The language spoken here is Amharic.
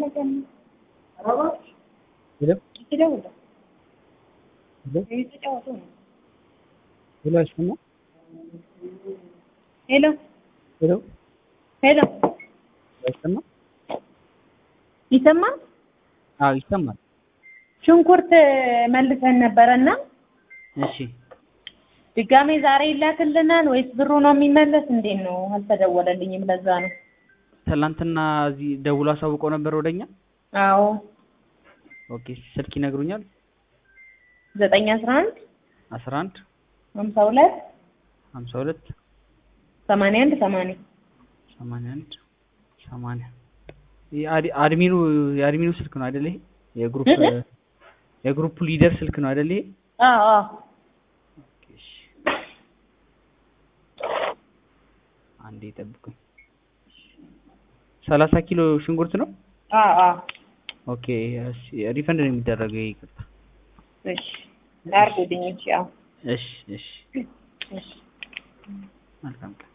ሄሎ ሄሎ ሄሎ አይሰማም? ሄሎ ሄሎ ሄሎ አይሰማም? ይሰማል? አዎ ይሰማል። ሽንኩርት መልሰን ነበረና እሺ ድጋሜ ዛሬ ይላክልናል ወይስ ብሩ ነው የሚመለስ? እንዴት ነው? አልተደወለልኝም። ለዛ ነው። ትናንትና እዚህ ደውሎ አሳውቀው ነበር ወደኛ። አዎ ኦኬ ስልክ ይነግሩኛል። ዘጠኝ አስራ አንድ አስራ አንድ ሀምሳ ሁለት ሀምሳ ሁለት ሰማንያ አንድ ሰማንያ ሰማንያ አንድ ሰማንያ የአድ- አድሚኑ የአድሚኑ ስልክ ነው አይደል? ይሄ የግሩፕ እ? የግሩፕ ሊደር ስልክ ነው አይደል? ይሄ አዎ አዎ ኦኬ፣ እሺ። አንዴ ጠብቁኝ። ሰላሳ ኪሎ ሽንኩርት ነው። አዎ አዎ ኦኬ እሺ፣ ሪፈንድ ነው የሚደረገው። ይቅርታ። እሺ አድርጉልኝ። እሺ አዎ እሺ እሺ፣ እሺ መልካም ቀን